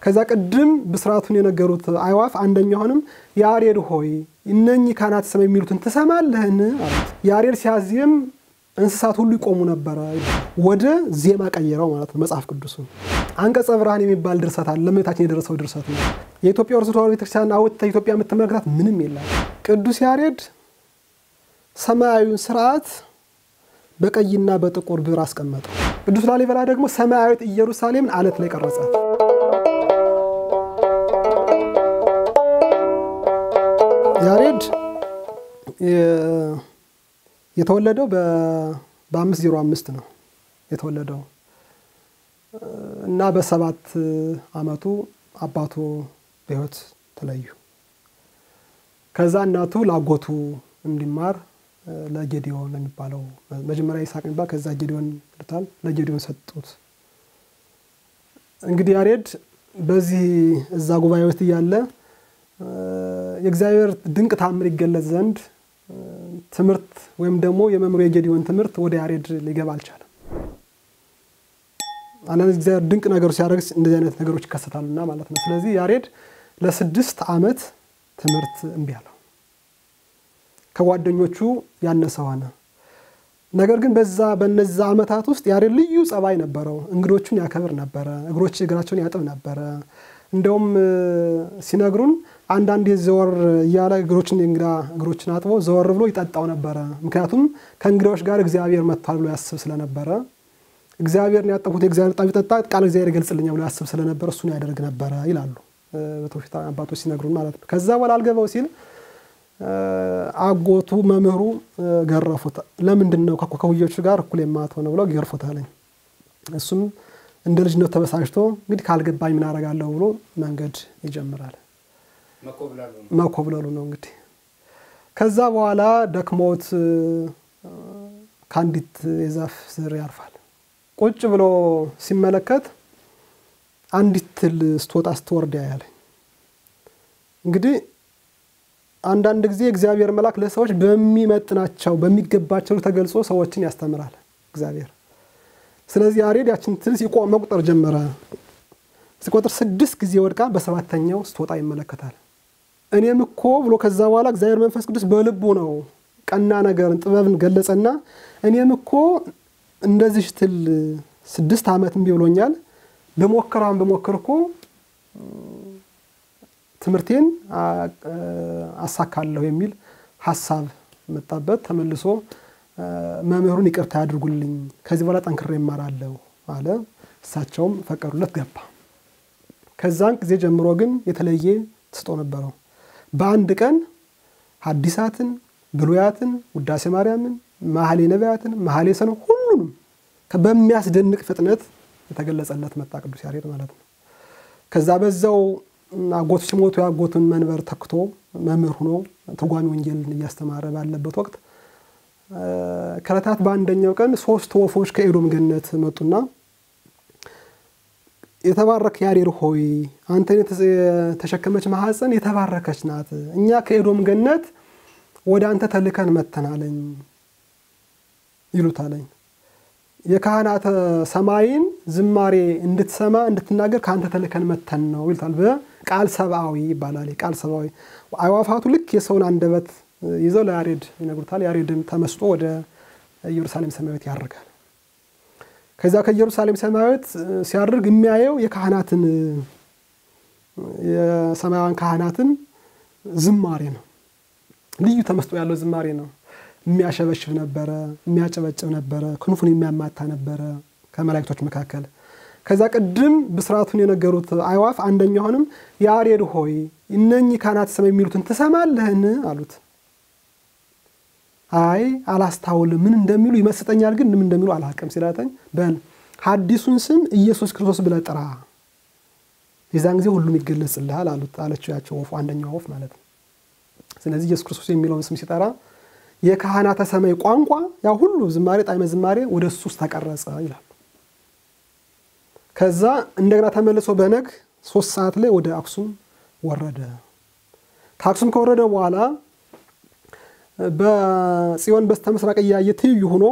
ከዛ ቅድም ብስራቱን የነገሩት አይዋፍ አንደኛውንም ያሬድ ሆይ እነኚህ ካህናተ ሰማይ የሚሉትን ትሰማለህን አሉት። ያሬድ ሲያዜም እንስሳት ሁሉ ይቆሙ ነበረ። ወደ ዜማ ቀየረው ማለት ነው መጽሐፍ ቅዱሱን። አንቀጸ ብርሃን የሚባል ድርሰት አለ። ለእመቤታችን የደረሰው ድርሰት ነው። የኢትዮጵያ ኦርቶዶክስ ተዋሕዶ ቤተክርስቲያን አውጥተህ ኢትዮጵያ የምትመለከታት ምንም የለም። ቅዱስ ያሬድ ሰማያዊውን ስርዓት በቀይና በጥቁር ብር አስቀመጠው። ቅዱስ ላሊበላ ደግሞ ሰማያዊት ኢየሩሳሌምን አለት ላይ ቀረጻት። ያሬድ የተወለደው በአምስት ዜሮ አምስት ነው የተወለደው እና በሰባት ዓመቱ አባቱ በሕይወት ተለዩ። ከዛ እናቱ ላጎቱ እንዲማር ለጌዲዮን የሚባለው መጀመሪያ ይስሐቅ የሚባል ከዛ ጌዲዮን ልታል ለጌዲዮን ሰጡት። እንግዲህ ያሬድ በዚህ እዛ ጉባኤ ውስጥ እያለ የእግዚአብሔር ድንቅ ታምር ይገለጽ ዘንድ ትምህርት ወይም ደግሞ የመምህሩ የጌዲዮን ትምህርት ወደ ያሬድ ሊገባ አልቻለም። አንዳንድ እግዚአብሔር ድንቅ ነገሮች ሲያደርግ እንደዚህ አይነት ነገሮች ይከሰታሉና ማለት ነው። ስለዚህ ያሬድ ለስድስት ዓመት ትምህርት እምቢ አለው። ከጓደኞቹ ያነሰ ሆነ። ነገር ግን በዛ በነዛ ዓመታት ውስጥ ያሬድ ልዩ ጸባይ ነበረው። እንግዶቹን ያከብር ነበረ። እግሮች እግራቸውን ያጥብ ነበረ። እንደውም ሲነግሩን አንዳንዴ ዘወር እያለ እግሮችን እንግዳ እግሮችን አጥቦ ዘወር ብሎ ይጠጣው ነበረ። ምክንያቱም ከእንግዳዎች ጋር እግዚአብሔር መጥቷል ብሎ ያስብ ስለነበረ እግዚአብሔርን ያጠቡት የእግዚአብሔር ጣም ይጠጣ ቃል እግዚአብሔር ይገልጽልኛል ብሎ ያስብ ስለነበረ እሱን ያደርግ ነበረ ይላሉ በትውፊት አባቶች ሲነግሩን ማለት ነው። ከዛ በኋላ አልገባው ሲል አጎቱ መምህሩ ገረፉት። ለምንድን ነው ከኩዮቹ ጋር እኩል የማትሆነው ብለው ገርፉት አለኝ። እሱም እንደ ልጅነት ተበሳጭቶ እንግዲህ ካልገባኝ ምን አደርጋለሁ ብሎ መንገድ ይጀምራል። መኮብለሉ ነው እንግዲህ። ከዛ በኋላ ደክሞት ከአንዲት የዛፍ ስር ያርፋል። ቁጭ ብሎ ሲመለከት አንዲት ትል ስትወጣ ስትወርድ ያያለኝ። እንግዲህ አንዳንድ ጊዜ እግዚአብሔር መልአክ ለሰዎች በሚመጥናቸው በሚገባቸው ተገልጾ ሰዎችን ያስተምራል እግዚአብሔር። ስለዚህ ያሬድ ያችን ትል ሲቆም መቁጠር ጀመረ። ሲቆጥር ስድስት ጊዜ ወድቃ በሰባተኛው ስትወጣ ይመለከታል። እኔም እኮ ብሎ ከዛ በኋላ እግዚአብሔር መንፈስ ቅዱስ በልቡ ነው ቀና ነገርን ጥበብን ገለጸና እኔም እኮ እንደዚህ ትል ስድስት ዓመት እምቢ ብሎኛል በሞከራን በሞክር እኮ ትምህርቴን አሳካለሁ የሚል ሀሳብ መጣበት። ተመልሶ መምህሩን ይቅርታ ያድርጉልኝ ከዚህ በኋላ ጠንክሬ እማራለሁ አለ። እሳቸውም ፈቀዱለት፣ ገባ። ከዛን ጊዜ ጀምሮ ግን የተለየ ስጦ ነበረው። በአንድ ቀን ሐዲሳትን፣ ብሉያትን፣ ውዳሴ ማርያምን፣ መኃልየ ነቢያትን፣ መኃልየ ሰኖም ሁሉንም በሚያስደንቅ ፍጥነት የተገለጸለት መጣ ቅዱስ ያሬድ ማለት ነው። ከዛ በዛው አጎቱ ሲሞቱ የአጎቱን መንበር ተክቶ መምህር ሆኖ ትርጓሜ ወንጌልን እያስተማረ ባለበት ወቅት ከዕለታት በአንደኛው ቀን ሶስት ወፎች ከኤዶም ገነት መጡና የተባረክ ያሬድ ሆይ አንተን የተሸከመች ማኅፀን የተባረከች ናት። እኛ ከኤዶም ገነት ወደ አንተ ተልከን መተናለኝ ይሉታለኝ። የካህናተ ሰማይን ዝማሬ እንድትሰማ እንድትናገር ከአንተ ተልከን መተን ነው ይሉታል። በቃል ሰብአዊ ይባላል። ቃል ሰብአዊ አዕዋፋቱ ልክ የሰውን አንደበት ይዘው ለያሬድ ይነግሩታል። ያሬድም ተመስጦ ወደ ኢየሩሳሌም ሰማያዊት ያደርጋል። ከዛ ከኢየሩሳሌም ሰማያዊት ሲያደርግ የሚያየው የካህናትን የሰማያውያን ካህናትን ዝማሬ ነው። ልዩ ተመስጦ ያለው ዝማሬ ነው። የሚያሸበሽብ ነበረ፣ የሚያጨበጭብ ነበረ፣ ክንፉን የሚያማታ ነበረ ከመላእክቶች መካከል። ከዛ ቅድም ብስራቱን የነገሩት አይዋፍ አንደኛውንም ያሬድ ሆይ እነኚህ ካህናተ ሰማይ የሚሉትን ትሰማለህን አሉት። አይ አላስታውልም፣ ምን እንደሚሉ ይመስጠኛል፣ ግን ምን እንደሚሉ አላውቅም ሲላተኝ፣ በል ሐዲሱን ስም ኢየሱስ ክርስቶስ ብለህ ጥራ፣ የዛን ጊዜ ሁሉም ይገለጽልሃል አሉት አለችው ያቸው ወፉ አንደኛው ወፍ ማለት ነው። ስለዚህ ኢየሱስ ክርስቶስ የሚለውን ስም ሲጠራ የካህናተ ሰማይ ቋንቋ ያ ሁሉ ዝማሬ ጣዕመ ዝማሬ ወደ እሱ ውስጥ ተቀረጸ ይላል። ከዛ እንደገና ተመልሶ በነግ ሶስት ሰዓት ላይ ወደ አክሱም ወረደ። ከአክሱም ከወረደ በኋላ በጽዮን በስተ ምስራቅ እያየ ትይዩ ሆኖ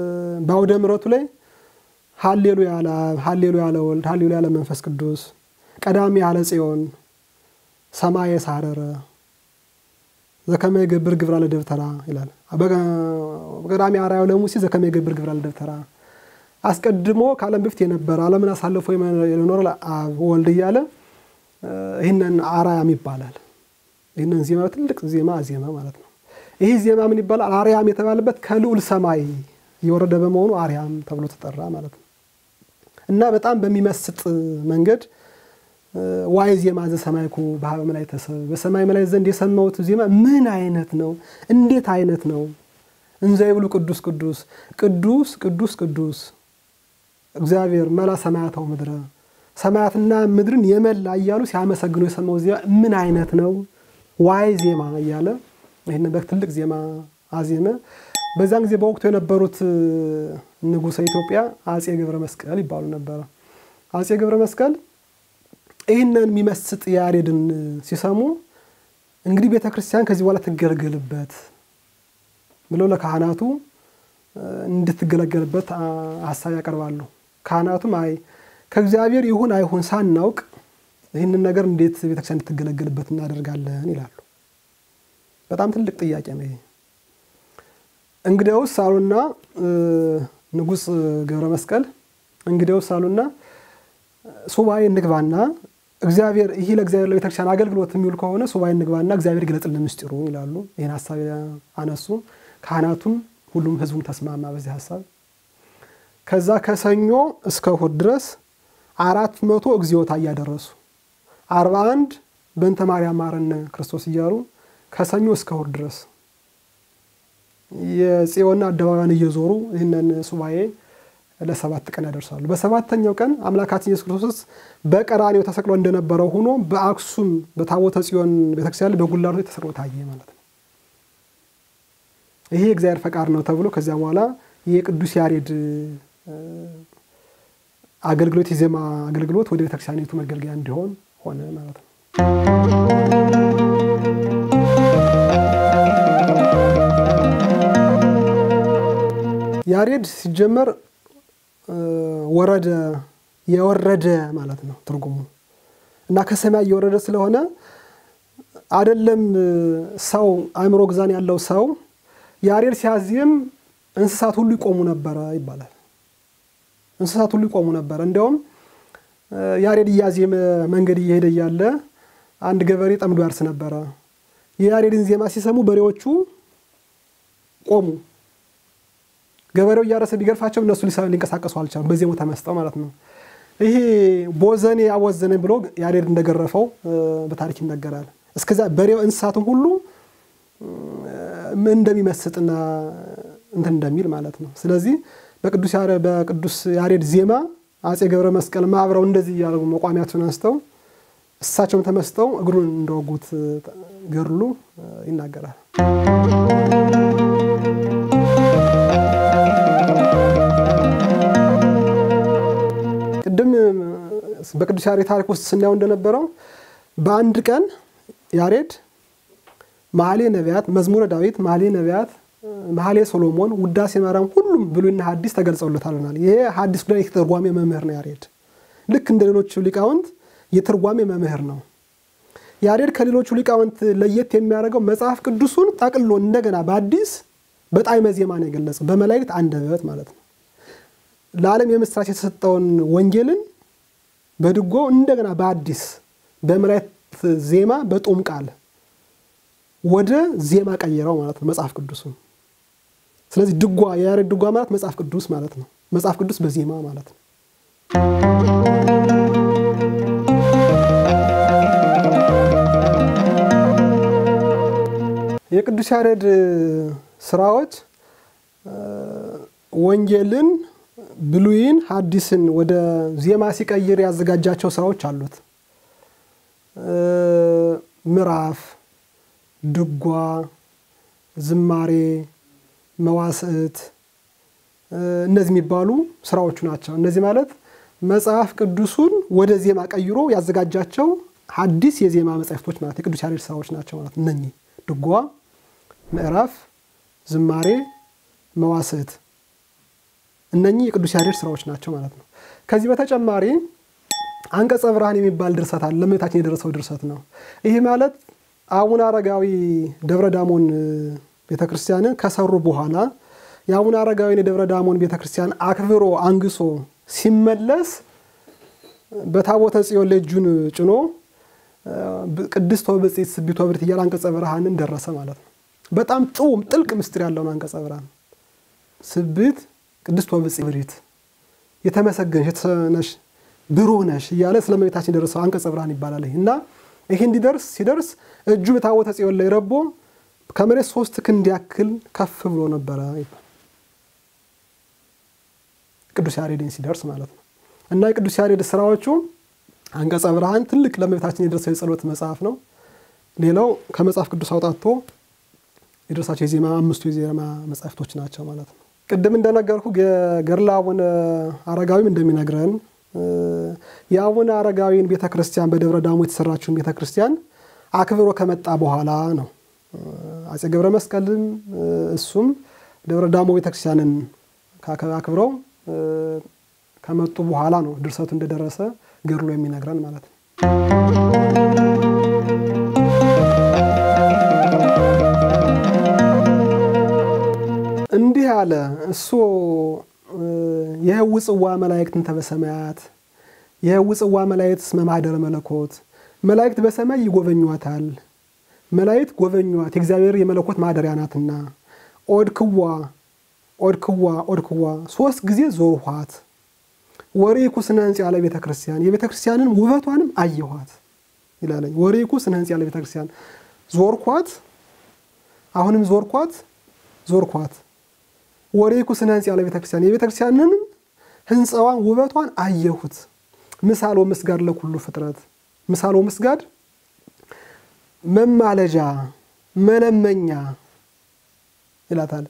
በአውደ ምሕረቱ ላይ ሀሌሉያ ለአብ ሀሌሉያ ለወልድ ሀሌሉያ ለመንፈስ ቅዱስ ቀዳሚ ያለ ጽዮን ሰማየ ሳረረ ዘከመ ይገብር ግብራ ለደብተራ ይላል። በቀዳሚ አርአያው ለሙሴ ዘከመ ይገብር ግብራ ለደብተራ አስቀድሞ ከዓለም በፊት የነበረ ዓለምን አሳልፎ የኖረ አብ ወልድ እያለ ይህንን አርያም ይባላል። ይህንን ዜማ ትልቅ ዜማ ዜማ ማለት ነው። ይህ ዜማ ምን ይባላል? አርያም የተባለበት ከልዑል ሰማይ የወረደ በመሆኑ አርያም ተብሎ ተጠራ ማለት ነው እና በጣም በሚመስጥ መንገድ ዋይ ዜማ ዘሰማይኩ በሀበ መላእክተ ሰብ በሰማይ መላእክት ዘንድ የሰማሁት ዜማ ምን አይነት ነው? እንዴት አይነት ነው? እንዘ ይብሉ ቅዱስ ቅዱስ ቅዱስ ቅዱስ ቅዱስ እግዚአብሔር መላ ሰማያታው ምድረ ሰማያትና ምድርን የመላ እያሉ ሲያመሰግኑ የሰማው ዜማ ምን አይነት ነው? ዋይ ዜማ እያለ ይህን በትልቅ ዜማ አዜመ። በዛን ጊዜ በወቅቱ የነበሩት ንጉሠ ኢትዮጵያ አጼ ገብረ መስቀል ይባሉ ነበረ። አጼ ገብረ መስቀል ይህንን የሚመስጥ ያሬድን ሲሰሙ እንግዲህ ቤተ ክርስቲያን ከዚህ በኋላ ትገለገልበት ብለው ለካህናቱ እንድትገለገልበት ሀሳብ ያቀርባሉ። ካህናቱም አይ ከእግዚአብሔር ይሁን አይሁን ሳናውቅ ይህንን ነገር እንዴት ቤተክርስቲያን እንድትገለገልበት እናደርጋለን ይላሉ። በጣም ትልቅ ጥያቄ ነው ይሄ። እንግዲያውስ አሉና ንጉሥ ገብረ መስቀል እንግዲያውስ አሉና ሱባኤ እንግባና እግዚአብሔር ይህ ለእግዚአብሔር ለቤተክርስቲያን አገልግሎት የሚውል ከሆነ ሱባኤ እንግባና እግዚአብሔር ይግለጥልን ምስጢሩ ይላሉ። ይህን ሀሳብ አነሱ። ካህናቱም ሁሉም ህዝቡም ተስማማ በዚህ ሀሳብ። ከዛ ከሰኞ እስከ እሑድ ድረስ አራት መቶ እግዚኦታ እያደረሱ አርባ አንድ በእንተ ማርያም ማረነ ክርስቶስ እያሉ ከሰኞ እስከ እሑድ ድረስ የጽዮን አደባባያን እየዞሩ ይህንን ሱባኤ ለሰባት ቀን ያደርሳሉ። በሰባተኛው ቀን አምላካችን ኢየሱስ ክርስቶስ በቀራኔው ተሰቅሎ እንደነበረው ሆኖ በአክሱም በታቦተ ጽዮን ቤተክርስቲያን ላይ በጉልላቱ ተሰቅሎ ታየ ማለት ነው። ይሄ የእግዚአብሔር ፈቃድ ነው ተብሎ ከዚያ በኋላ የቅዱስ ያሬድ አገልግሎት የዜማ አገልግሎት ወደ ቤተክርስቲያኒቱ መገልገያ እንዲሆን ሆነ ማለት ነው። ያሬድ ሲጀመር ወረደ የወረደ ማለት ነው ትርጉሙ እና ከሰማይ እየወረደ ስለሆነ አይደለም ሰው አእምሮ ግዛን ያለው ሰው ያሬድ ሲያዜም እንስሳት ሁሉ ይቆሙ ነበረ ይባላል። እንስሳት ሁሉ ይቆሙ ነበረ። እንዲያውም ያሬድ እያዜመ መንገድ እየሄደ እያለ አንድ ገበሬ ጠምዶ ያርስ ነበረ። የያሬድን ዜማ ሲሰሙ በሬዎቹ ቆሙ። ገበሬው እያረሰ ቢገርፋቸው እነሱ ሊንቀሳቀሱ አልቻሉም። በዜማው ተመስጠው ማለት ነው። ይሄ ቦዘኔ ያወዘነ ብሎ ያሬድ እንደገረፈው በታሪክ ይነገራል። እስከዚያ በሬው እንስሳትም ሁሉ እንደሚመስጥና እንትን እንደሚል ማለት ነው። ስለዚህ በቅዱስ ያሬድ ዜማ አጼ ገብረ መስቀል ማብረው እንደዚህ እያደረጉ መቋሚያቸውን አንስተው እሳቸውም ተመስጠው እግሩን እንደወጉት ገድሉ ይናገራል። ቅድም በቅዱስ ያሬድ ታሪክ ውስጥ ስናየው እንደነበረው በአንድ ቀን ያሬድ መኃሌ ነቢያት፣ መዝሙረ ዳዊት፣ መኃሌ ነቢያት፣ መኃሌ ሶሎሞን፣ ውዳሴ ማርያም ሁሉም ብሉይና ሐዲስ ተገልጸውለታልናል። ይሄ ሐዲስ ጉዳይ የተርጓሜ መምህር ነው ያሬድ። ልክ እንደ ሌሎቹ ሊቃውንት የትርጓሜ መምህር ነው። ያሬድ ከሌሎቹ ሊቃውንት ለየት የሚያደርገው መጽሐፍ ቅዱሱን ጠቅሎ እንደገና በአዲስ በጣዕመ ዜማ ነው የገለጸው፣ በመላእክት አንደበት ማለት ነው። ለዓለም የምስራች የተሰጠውን ወንጌልን በድጎ እንደገና በአዲስ በመላእክት ዜማ በጦም ቃል ወደ ዜማ ቀየረው ማለት ነው መጽሐፍ ቅዱሱን። ስለዚህ ድጓ የያሬድ ድጓ ማለት መጽሐፍ ቅዱስ ማለት ነው። መጽሐፍ ቅዱስ በዜማ ማለት ነው። የቅዱስ ያሬድ ስራዎች ወንጌልን ብሉይን ሐዲስን ወደ ዜማ ሲቀይር ያዘጋጃቸው ስራዎች አሉት። ምዕራፍ፣ ድጓ፣ ዝማሬ፣ መዋስዕት እነዚህ የሚባሉ ስራዎቹ ናቸው። እነዚህ ማለት መጽሐፍ ቅዱሱን ወደ ዜማ ቀይሮ ያዘጋጃቸው ሐዲስ የዜማ መጻሕፍቶች ማለት የቅዱስ ያሬድ ስራዎች ናቸው ማለት እነኚህ ድጓ፣ ምዕራፍ፣ ዝማሬ፣ መዋስዕት እነኚህ የቅዱስ ያሬድ ስራዎች ናቸው ማለት ነው። ከዚህ በተጨማሪ አንቀጸ ብርሃን የሚባል ድርሰት አለ። ለእመቤታችን የደረሰው ድርሰት ነው። ይህ ማለት አቡነ አረጋዊ ደብረ ዳሞን ቤተክርስቲያንን ከሰሩ በኋላ የአቡነ አረጋዊን የደብረ ዳሞን ቤተክርስቲያን አክብሮ አንግሶ ሲመለስ በታቦተ ጽዮን ላይ እጁን ጭኖ ቅድስት ወብጽዕት ስቢት ወብርት እያለ አንቀጸ ብርሃንን ደረሰ ማለት ነው። በጣም ጥውም ጥልቅ ምስጢር ያለውን አንቀጸ ብርሃን ስቢት ቅድስት ወብጽዕት ብሪት የተመሰገንሽ የተሰነሽ ብሩህ ነሽ እያለ ስለ እመቤታችን የደረሰው አንቀጸ ብርሃን ይባላል። እና ይህ እንዲደርስ ሲደርስ እጁ በታቦተ ጽዮን ላይ ረቦ ከመሬት ሶስት ክንድ ያክል ከፍ ብሎ ነበረ ይባል ቅዱስ ያሬድን ሲደርስ ማለት ነው። እና የቅዱስ ያሬድ ስራዎቹ አንቀጸ ብርሃን ትልቅ ለእመቤታችን የደረሰው የጸሎት መጽሐፍ ነው። ሌላው ከመጽሐፍ ቅዱስ አውጣቶ የደረሳቸው የዜማ አምስቱ የዜማ መጽሐፍቶች ናቸው ማለት ነው። ቅድም እንደነገርኩ ገድለ አቡነ አረጋዊም እንደሚነግረን የአቡነ አረጋዊን ቤተ ክርስቲያን በደብረ ዳሞ የተሰራችውን ቤተ ክርስቲያን አክብሮ ከመጣ በኋላ ነው። አፄ ገብረ መስቀልም እሱም ደብረ ዳሞ ቤተ ክርስቲያንን አክብረው ከመጡ በኋላ ነው ድርሰቱ እንደደረሰ ገድሎ የሚነግረን ማለት ነው። እንዲህ አለ እሱ የህው ጽዋ መላእክትን ተበሰማያት የህው ጽዋ መላእክት እስመ ማኅደረ መለኮት መላእክት በሰማይ ይጎበኟታል። መላእክት ጎበኟት የእግዚአብሔር የመለኮት ማደሪያ ናትና። ኦድክዋ ኦድክዋ ኦድክዋ ሶስት ጊዜ ዞርኋት። ወሬኩ ስነ ህንጽ ያለ ቤተ ክርስቲያን የቤተ ክርስቲያንን ውበቷንም አየኋት ይላለኝ። ወሬኩ ስነ ህንጽ ያለ ቤተ ክርስቲያን ዞርኳት፣ አሁንም ዞርኳት ዞርኳት ወሬኩ ስነ ህንጽ ያለ ቤተ ክርስቲያን የቤተ ክርስቲያንንም ህንፃዋን ውበቷን አየሁት። ምሳሎ ምስጋድ ለኩሉ ፍጥረት ምሳሎ ምስጋድ መማለጃ መለመኛ ይላታል።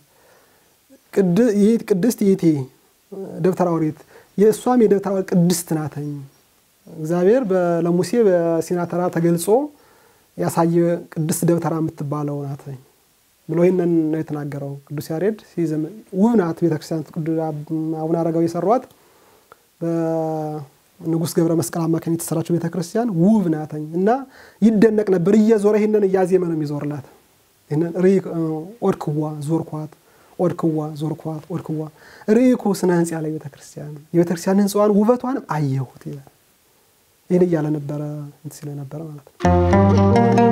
ቅድስት ይእቲ ደብተራ ኦሪት የእሷም የደብተራ ኦሪት ቅድስት ናተኝ። እግዚአብሔር ለሙሴ በሲና ተራራ ተገልጾ ያሳየ ቅድስት ደብተራ የምትባለው ናተኝ ብሎ ይህንን ነው የተናገረው ቅዱስ ያሬድ ሲዝም ውብ ናት ቤተክርስቲያን። አቡነ አረጋዊ የሰሯት በንጉሥ ገብረ መስቀል አማካኝ የተሰራችው ቤተክርስቲያን ውብ ናተኝ እና ይደነቅ ነበር። እየዞረ ይህንን እያዜመ ነው የሚዞርላት። ይህንን ኦድክዋ ዞርኳት፣ ኦድክዋ ዞርኳት፣ ኦድክዋ ርኢኩ ስነ ህንጽ ያለ ቤተክርስቲያን የቤተክርስቲያን ህንፃዋን ውበቷንም አየሁት ይላል። ይህን እያለ ነበረ እንትን ሲለ ነበረ ማለት ነው።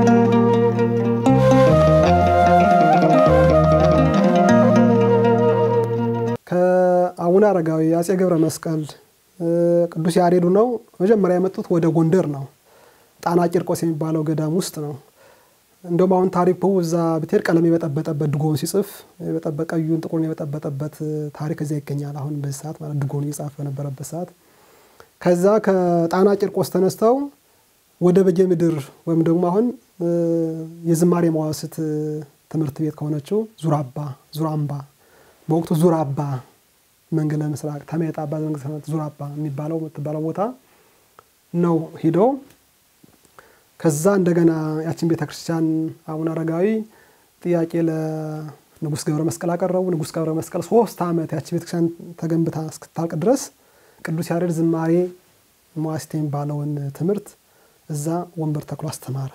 ከአቡነ አረጋዊ አፄ ገብረ መስቀል ቅዱስ ያሬዱ ነው መጀመሪያ የመጡት ወደ ጎንደር ነው። ጣና ቂርቆስ የሚባለው ገዳም ውስጥ ነው። እንደውም አሁን ታሪኩ እዛ ብትሄድ ቀለም የበጠበጠበት ድጎን ሲጽፍ ቀዩን ጥቁሩን የበጠበጠበት ታሪክ እዚያ ይገኛል። አሁን በዚህ ሰዓት ማለት ድጎን እየጻፈ በነበረበት ሰዓት ከዛ ከጣና ቂርቆስ ተነስተው ወደ በጌ ምድር ወይም ደግሞ አሁን የዝማሬ መዋስት ትምህርት ቤት ከሆነችው ዙራባ ዙራምባ በወቅቱ ዙራባ መንገለ ምስራቅ ተሜጣ ዙራባ የሚባለው የምትባለው ቦታ ነው ሂደው ከዛ እንደገና ያችን ቤተ ክርስቲያን አቡነ አረጋዊ ጥያቄ ለንጉሥ ገብረ መስቀል አቀረቡ። ንጉሥ ገብረ መስቀል ሶስት ዓመት ያቺ ቤተክርስቲያን ተገንብታ እስክታልቅ ድረስ ቅዱስ ያሬድ ዝማሬ መዋሥዕት የሚባለውን ትምህርት እዛ ወንበር ተክሎ አስተማረ።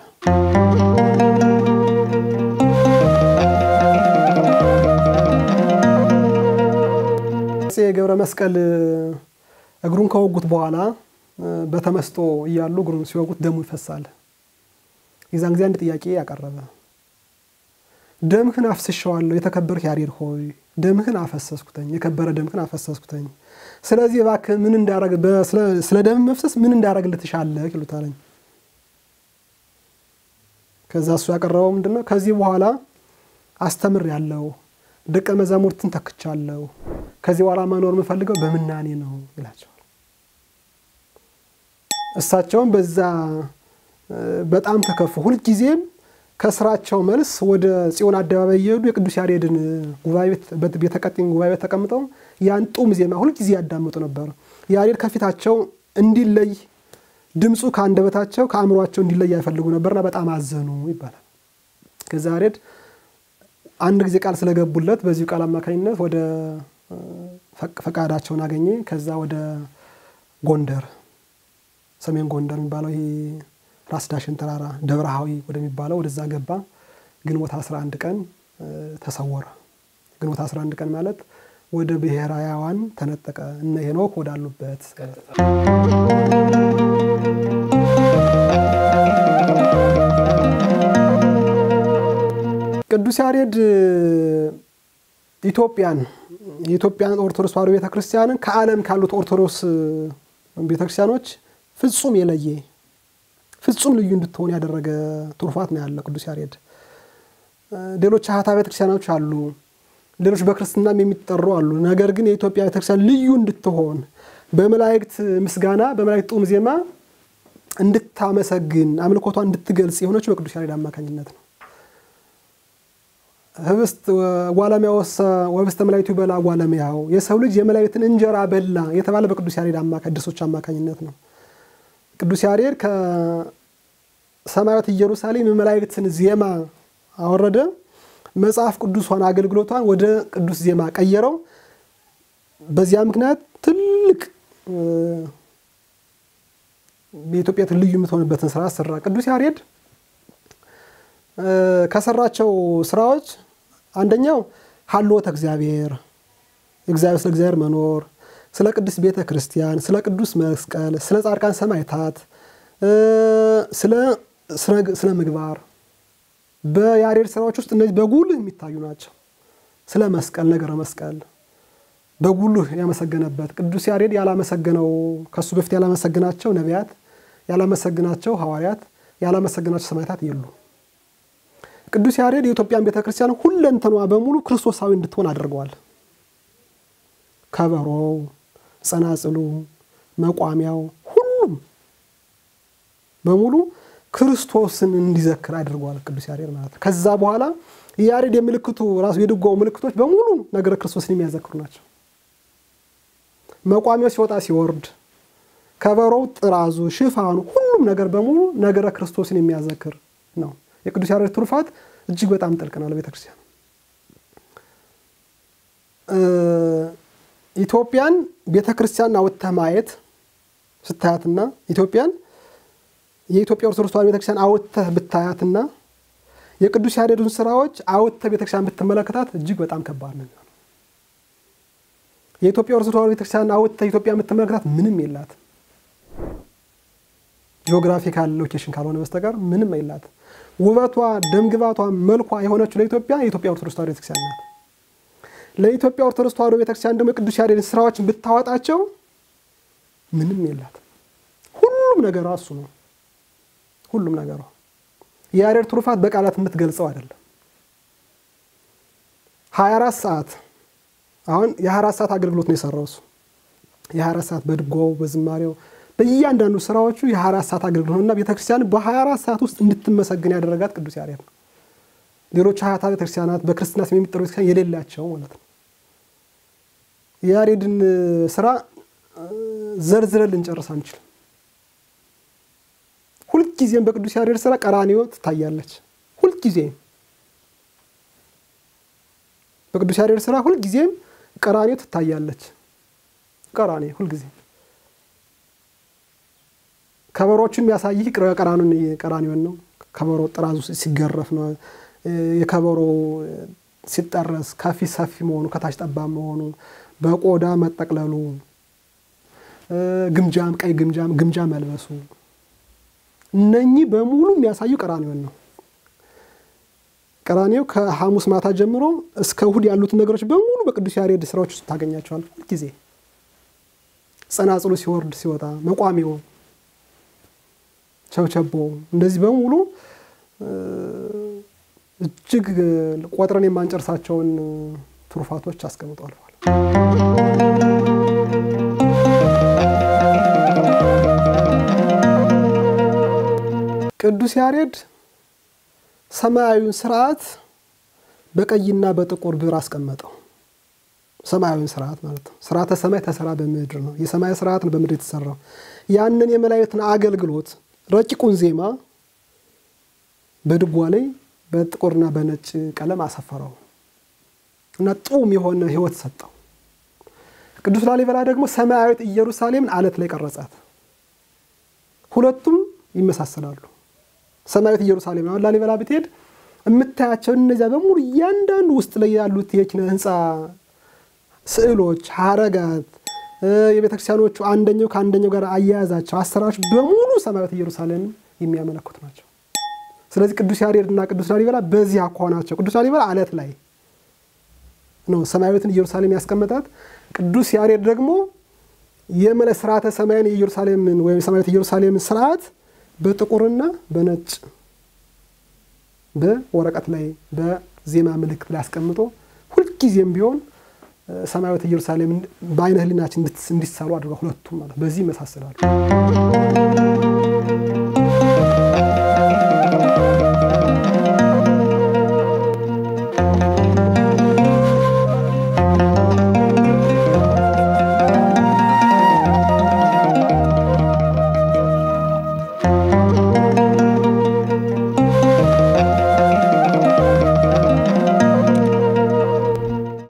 አፄ ገብረ መስቀል እግሩን ከወጉት በኋላ በተመስጦ እያሉ እግሩን ሲወጉት ደሙ ይፈሳል። የዛን ጊዜ አንድ ጥያቄ ያቀረበ ደምህን አፍስሸዋለሁ የተከበርህ ያሬድ ሆይ ደምህን አፈሰስኩተኝ የከበረ ደምህን አፈሰስኩተኝ ስለዚህ እባክህ ምን እንዳረግ ስለ ደም መፍሰስ ምን እንዳረግልህ ትሻለህ ይሉታለኝ ከዛ እሱ ያቀረበው ምንድን ነው ከዚህ በኋላ አስተምር ያለው ደቀ መዛሙርትን ተክቻለሁ ከዚህ በኋላ መኖር የምፈልገው በምናኔ ነው ይላቸዋል እሳቸውም በዛ በጣም ተከፉ ሁልጊዜም ከስራቸው መልስ ወደ ጽዮን አደባባይ እየሄዱ የቅዱስ ያሬድን ቤተቀጢን ጉባኤ ቤት ተቀምጠው ያን ጡም ዜማ ሁልጊዜ ያዳምጡ ነበር። ያሬድ ከፊታቸው እንዲለይ ድምፁ ከአንደበታቸው ከአእምሯቸው እንዲለይ አይፈልጉ ነበርና በጣም አዘኑ ይባላል። ከዛ ያሬድ አንድ ጊዜ ቃል ስለገቡለት በዚሁ ቃል አማካኝነት ወደ ፈቃዳቸውን አገኘ። ከዛ ወደ ጎንደር ሰሜን ጎንደር የሚባለው ይሄ ራስ ዳሽን ተራራ ደብረሃዊ ወደሚባለው ወደዛ ገባ። ግንቦት 11 ቀን ተሰወረ። ግንቦት 11 ቀን ማለት ወደ ብሔረ ሕያዋን ተነጠቀ። እነ ሄኖክ ወዳሉበት ቅዱስ ያሬድ ኢትዮጵያን የኢትዮጵያን ኦርቶዶክስ ተዋሕዶ ቤተክርስቲያንን ከዓለም ካሉት ኦርቶዶክስ ቤተክርስቲያኖች ፍጹም የለየ ፍጹም ልዩ እንድትሆን ያደረገ ትሩፋት ነው ያለ ቅዱስ ያሬድ። ሌሎች አሃታ ቤተክርስቲያኖች አሉ፣ ሌሎች በክርስትናም የሚጠሩ አሉ። ነገር ግን የኢትዮጵያ ቤተክርስቲያን ልዩ እንድትሆን በመላእክት ምስጋና በመላእክት ጡም ዜማ እንድታመሰግን አምልኮቷ እንድትገልጽ የሆነችው በቅዱስ ያሬድ አማካኝነት ነው። ህብስት ጓለሚያ ወሰ ወህብስተ መላእክቱ ይበላ ጓለሚያው የሰው ልጅ የመላእክትን እንጀራ በላ የተባለ በቅዱስ ያሬድ ድርሶች አማካኝነት ነው። ቅዱስ ያሬድ ከሰማያዊት ኢየሩሳሌም የመላእክትን ዜማ አወረደ። መጽሐፍ ቅዱሷን አገልግሎቷን ወደ ቅዱስ ዜማ ቀየረው። በዚያ ምክንያት ትልቅ የኢትዮጵያ ልዩ የምትሆንበትን ስራ ሰራ። ቅዱስ ያሬድ ከሰራቸው ስራዎች አንደኛው ሀልዎተ እግዚአብሔር እግዚአብሔር ስለ እግዚአብሔር መኖር፣ ስለ ቅዱስ ቤተ ክርስቲያን፣ ስለ ቅዱስ መስቀል፣ ስለ ጻድቃን ሰማዕታት፣ ስለ ምግባር በያሬድ ስራዎች ውስጥ እነዚህ በጉልህ የሚታዩ ናቸው። ስለ መስቀል ነገረ መስቀል በጉልህ ያመሰገነበት ቅዱስ ያሬድ ያላመሰገነው ከሱ በፊት ያላመሰግናቸው ነቢያት፣ ያላመሰግናቸው ሐዋርያት፣ ያላመሰግናቸው ሰማዕታት የሉ። ቅዱስ ያሬድ የኢትዮጵያን ቤተ ክርስቲያን ሁለንተኗ በሙሉ ክርስቶሳዊ እንድትሆን አድርገዋል። ከበሮው፣ ጸናጽሉ፣ መቋሚያው ሁሉም በሙሉ ክርስቶስን እንዲዘክር አድርገዋል ቅዱስ ያሬድ ማለት ነው። ከዛ በኋላ የያሬድ የምልክቱ ራሱ የድጓው ምልክቶች በሙሉ ነገረ ክርስቶስን የሚያዘክሩ ናቸው። መቋሚያው ሲወጣ ሲወርድ፣ ከበሮው፣ ጥራዙ፣ ሽፋኑ ሁሉም ነገር በሙሉ ነገረ ክርስቶስን የሚያዘክር ነው። የቅዱስ ያሬድ ትሩፋት እጅግ በጣም ጥልቅ ነው ለቤተክርስቲያን። ኢትዮጵያን ቤተክርስቲያን አውጥተህ ማየት ስታያትና ኢትዮጵያን የኢትዮጵያ ኦርቶዶክስ ተዋሕዶ ቤተክርስቲያን አውጥተህ ብታያትና የቅዱስ ያሬዱን ስራዎች አውጥተህ ቤተክርስቲያን ብትመለከታት እጅግ በጣም ከባድ ነው የሚሆነው። የኢትዮጵያ ኦርቶዶክስ ተዋሕዶ ቤተክርስቲያን አውጥተህ ኢትዮጵያ የምትመለከታት ምንም የላት ጂኦግራፊካል ሎኬሽን ካልሆነ በስተቀር ምንም የላት። ውበቷ፣ ደምግባቷ፣ መልኳ የሆነችው ለኢትዮጵያ የኢትዮጵያ ኦርቶዶክስ ተዋሕዶ ቤተክርስቲያን ናት። ለኢትዮጵያ ኦርቶዶክስ ተዋሕዶ ቤተክርስቲያን ደግሞ የቅዱስ ያሬድን ስራዎችን ብታወጣቸው ምንም የላት። ሁሉም ነገሯ እሱ ነው። ሁሉም ነገሯ የያሬድ ትሩፋት በቃላት የምትገልጸው አይደለም። ሀያ አራት ሰዓት አሁን የሀያ አራት ሰዓት አገልግሎት ነው የሰራው እሱ የሀያ አራት ሰዓት በድጓው በዝማሬው በእያንዳንዱ ስራዎቹ የሀያ አራት ሰዓት አገልግሎት ነው እና ቤተክርስቲያን በሀያ አራት ሰዓት ውስጥ እንድትመሰግን ያደረጋት ቅዱስ ያሬድ ነው። ሌሎች ሀያታ ቤተክርስቲያናት በክርስትና ስም የሚጠሩ ቤተክርስቲያን የሌላቸው ማለት ነው። የያሬድን ስራ ዘርዝረን ልንጨርስ አንችልም። ሁልጊዜም በቅዱስ ያሬድ ስራ ቀራንዮ ትታያለች። ሁልጊዜም በቅዱስ ያሬድ ስራ ሁልጊዜም ቀራንዮ ትታያለች። ቀራንዮ ሁልጊዜም ከበሮቹን የሚያሳይህ ቀራንዮን ነው። ከበሮ ጥራዙ ሲገረፍ ነው። የከበሮ ሲጠረስ ከፊት ሰፊ መሆኑ ከታች ጠባብ መሆኑ በቆዳ መጠቅለሉ ግምጃም ቀይ ግምጃም ግምጃ መልበሱ እነኚህ በሙሉ የሚያሳዩ ቀራንዮን ነው። ቀራንዮ ከሐሙስ ማታ ጀምሮ እስከ እሁድ ያሉትን ነገሮች በሙሉ በቅዱስ ያሬድ ስራዎች ውስጥ ታገኛቸዋል። ሁልጊዜ ጸናጽሉ ሲወርድ ሲወጣ፣ መቋሚው፣ ቸብቸቦ እንደዚህ በሙሉ እጅግ ቆጥረን የማንጨርሳቸውን ትሩፋቶች አስቀምጦ አልፏል። ቅዱስ ያሬድ ሰማያዊውን ስርዓት በቀይና በጥቁር ብዕር አስቀመጠው። ሰማያዊውን ስርዓት ማለት ነው። ስርዓተ ሰማይ ተሰራ በምድር ነው። የሰማይ ስርዓት ነው በምድር የተሰራው። ያንን የመላእክትን አገልግሎት ረቂቁን ዜማ በድጓ ላይ በጥቁርና በነጭ ቀለም አሰፈረው እና ጡም የሆነ ሕይወት ሰጠው። ቅዱስ ላሊበላ ደግሞ ሰማያዊት ኢየሩሳሌምን አለት ላይ ቀረጻት። ሁለቱም ይመሳሰላሉ። ሰማያዊት ኢየሩሳሌም አሁን ላሊበላ ብትሄድ የምታያቸው እነዚያ በሙሉ እያንዳንዱ ውስጥ ላይ ያሉት የኪነ ህንፃ ስዕሎች፣ ሀረጋት፣ የቤተክርስቲያኖቹ አንደኛው ከአንደኛው ጋር አያያዛቸው አሰራሮች በሙሉ ሰማያዊት ኢየሩሳሌምን የሚያመለክቱ ናቸው። ስለዚህ ቅዱስ ያሬድ እና ቅዱስ ላሊበላ በዚህ አኳኋናቸው ቅዱስ ላሊበላ አለት ላይ ነው ሰማያዊትን ኢየሩሳሌም ያስቀመጣት። ቅዱስ ያሬድ ደግሞ የመለ ስርዓተ ሰማያን የኢየሩሳሌምን ወይም ሰማያዊት ኢየሩሳሌምን ስርዓት በጥቁርና በነጭ በወረቀት ላይ በዜማ ምልክት ላይ አስቀምጦ ሁልጊዜም ቢሆን ሰማያዊት ኢየሩሳሌም በአይነ ህሊናችን እንዲሳሉ አድርገው ሁለቱም ማለት በዚህ ይመሳሰላሉ።